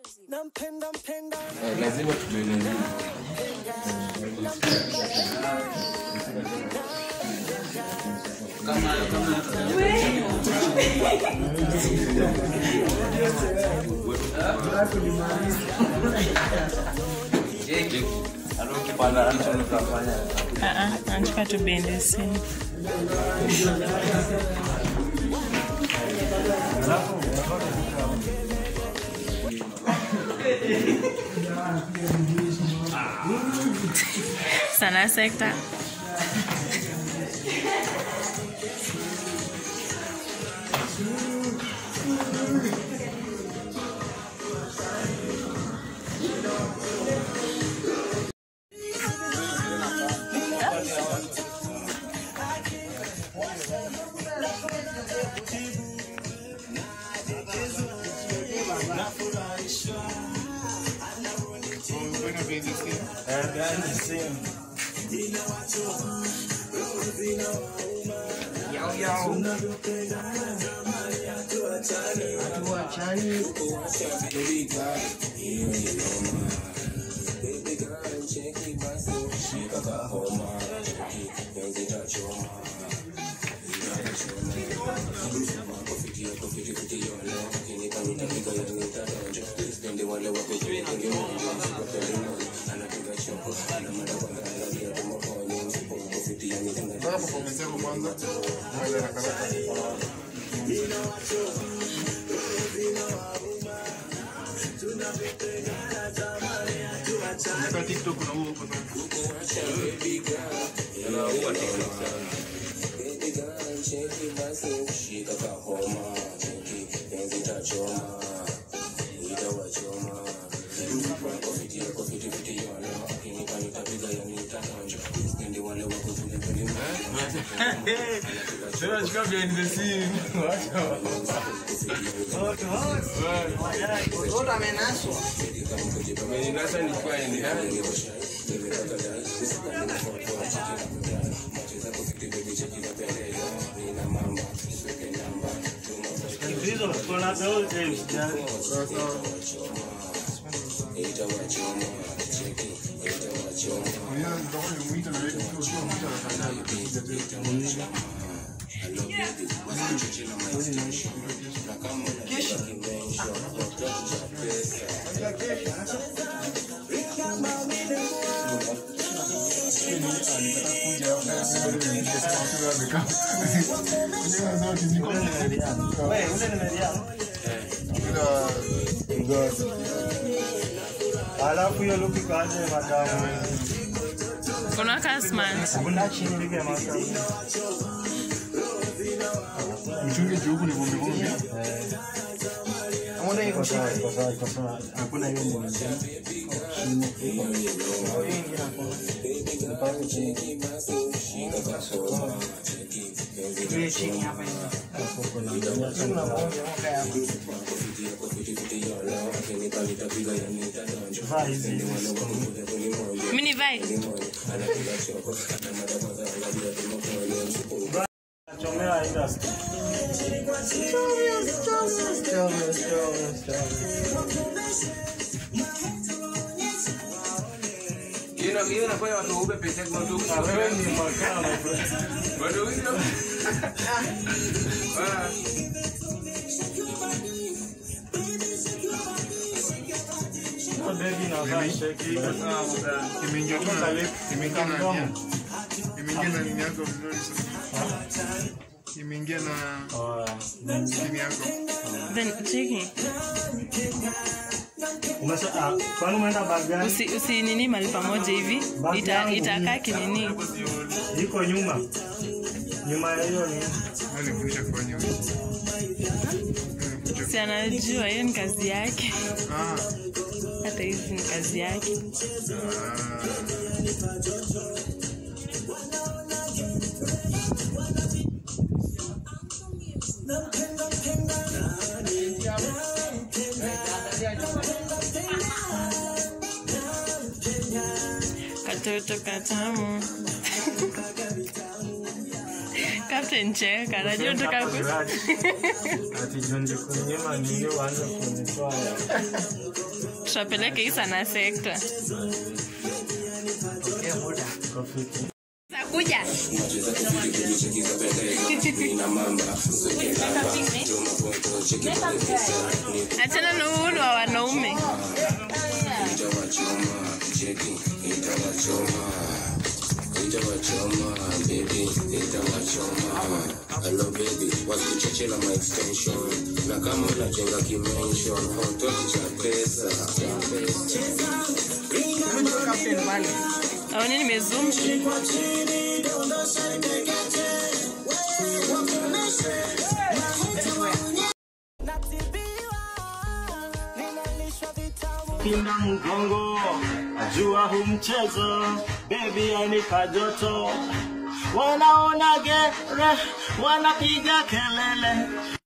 Eh, lazima tumeelezea Ah, ah, nataka tubende simu. Sana sekta. alafu hiyo luki kaje madamu Kuna kasman. kuna chini ligi ya madamu mchunge juu huku ni vumbi vumbi. Mbona iko sawa iko sawa iko sawa hakuna hiyo ni Mini vai. chomea industry hiyo hiyo inafanya watu waupe pesa kwa watu wewe ni makala watu hiyo Ah. baby na vaa sheki Imeingia tu na imeingia na nia. Imeingia na nini yako vizuri sana. Imeingia na nini yako. Then cheki. kwani umeenda bagani Usi, usi nini mali pamoja hivi. Ita, itakaa kinini. iko nyuma nyuma ya hiyo ni Alifundisha kufanya hivyo. Si anajua hiyo ni kazi yake. Ah. Hata hizi ni kazi yake. Katoto katamu. Captain cheka, najua unataka ku- Grudge. Ati juu ndikunyima nini uanze kunitoa ya. tutapeleka isa na sekta. Rafiki. Kuja. Achana na uhuru wa wanaume. Hello baby, wasikuchechela my extension na kama unajenga kimension hototi cha pesa Au nini nimezoom? Pinda mgongo, ajua hu mchezo, baby anipa joto. Wanaona gere, wanapiga kelele.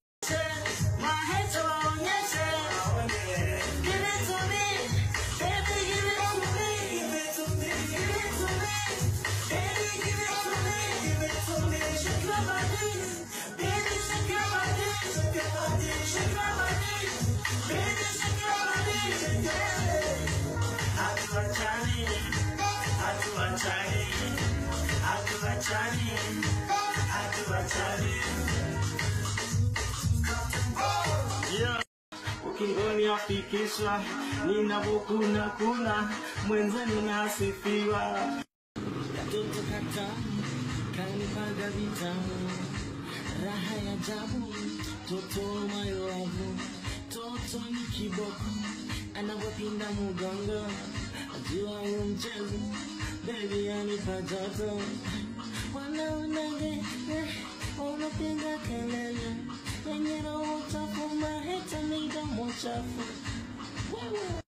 Yeah. Ukingoni afikisha, ninavokuna kuna, mwenzenu nasifiwa. Katoto katamu kanipaga vitamu, raha ya ajabu, toto mayoavu, toto ni kiboko, anavyopinda mugongo, ajua huo mchezo, baby anipa joto, wanaonaje wanapiga kelele, wenye roho chafu, maheta midomo chafu, wewe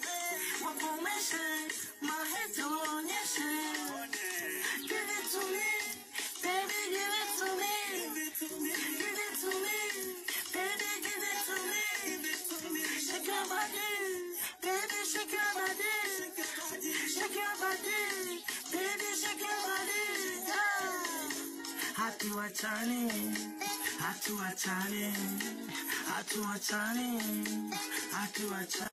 Hatuachani, hatuachani, hatuachani, hatuachani.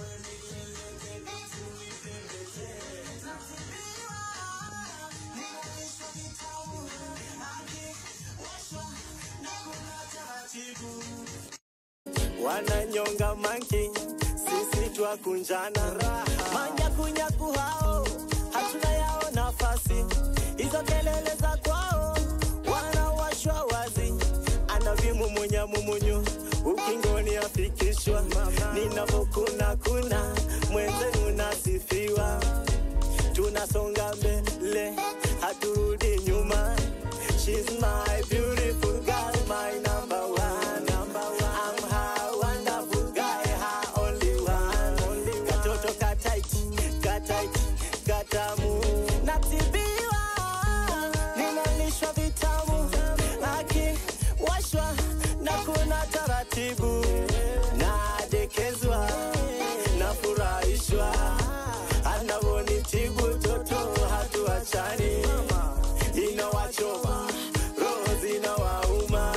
wananyonga manki, sisi twakunjana manyakunyaku hao hatuna yao nafasi, hizo kelele za kwao wanawashwa wazi, anavimumunya mumunyu ukingoni afikishwa, ninavokuna kuna mwenzenu nasifiwa, tunasonga mbele haturudi nyuma. She's my beautiful girl, my number one. Number one. I'm her wonderful guy, her only one. Katoto kataiti, kataiti, katamu. Natibiwa, ninalishwa vitamu. Akiwashwa na kuna taratibu. Nadekezwa, nafurahishwa. Anavonitibu toto hatuachani. Inawachoma, roho zinawauma.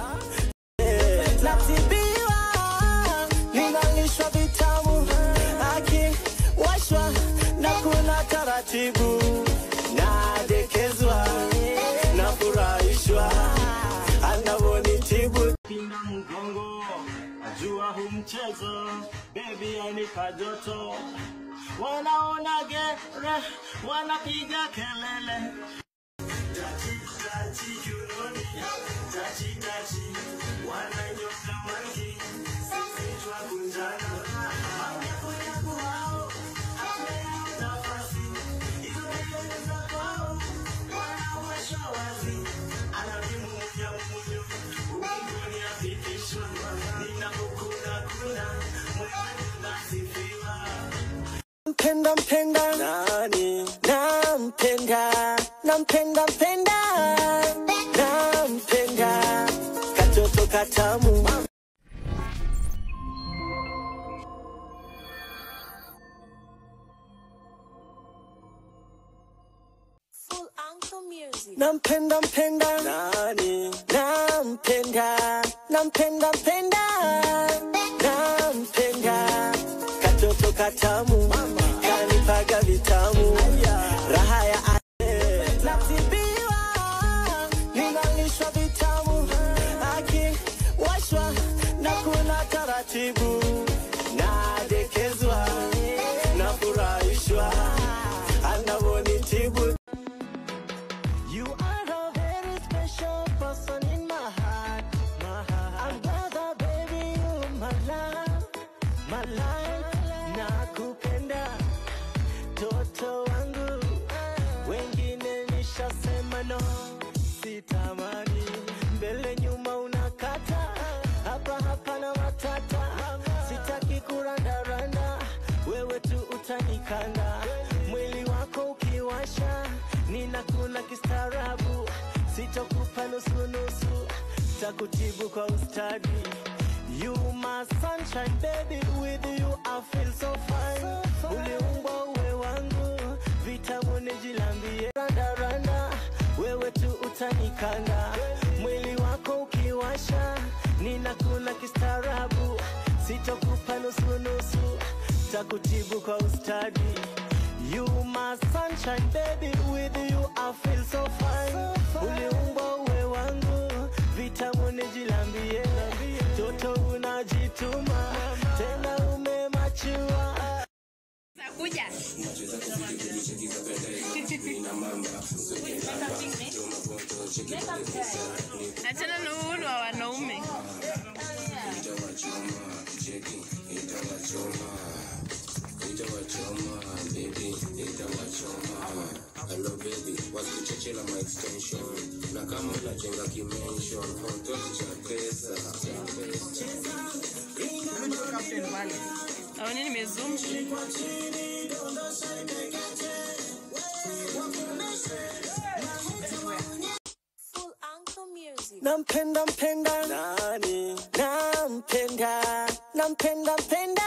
Natibiwa, ninalishwa vitamu. Akiwashwa na kuna taratibu. Nadekezwa, nafurahishwa. Anavonitibu Pinda mgongo, ajua hu mchezo, baby anipa joto. Wanaona gere, wanapiga kelele. Mpenda mpenda nani? Nampenda, nampenda mpenda, nampenda katoto katamu. Full Uncle Music. nampenda mpenda nani nampenda nampenda mpenda nampenda katoto katamu kanipaga vitamu raha ya ate natibiwa ninalishwa vitamu akiwashwa na kula taratibu nadekezwa nafurahishwa anavonitibu You are a very special person in my heart. My heart. I'm glad baby you my love, my life. Nakupenda toto wangu, wengine nishasema no, sitamani mbele nyuma unakata hapa hapa na matata, sitaki kurandaranda, wewe tu utanikanda, mwili wako ukiwasha, ninakula kistaarabu, sitokupa nusu nusu, takutibu kwa ustadi. You my sunshine baby, with you I feel so fine. Uliumbwa uwe wangu, vitamu nijilambie. Randa randa, wewe tu utanikanda, mwili wako ukiwasha, ninakula kistaarabu, sitokupa nusu nusu, takutibu kwa ustadi. You my sunshine baby, with you I feel so fine. Uliumbwa uwe wangu, vitamu nijilambie, toto unajituma, tena umemachua. Kuja. Achana na uhuru wa wanaume. Hello baby, wasikuchechela my extension na kama unajenga kimension hautoki cha pesa Au nini nimezoom? nampenda mpenda nani nampenda nampenda mpenda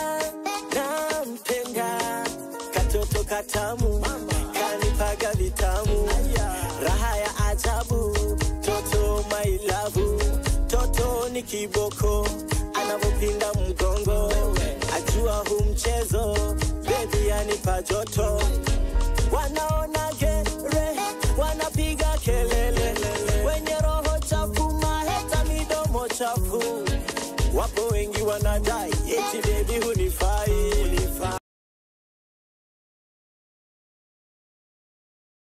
nampenda katoto katamu kanipaga vitamu raha ya ajabu toto mailavu toto ni kiboko anavyopinda mgongo ajua hu mchezo bebi anipa joto wanaona gere wanapiga kelele wenye roho chafu maheta midomo chafu wapo wengi wanadai eti bebi hunifai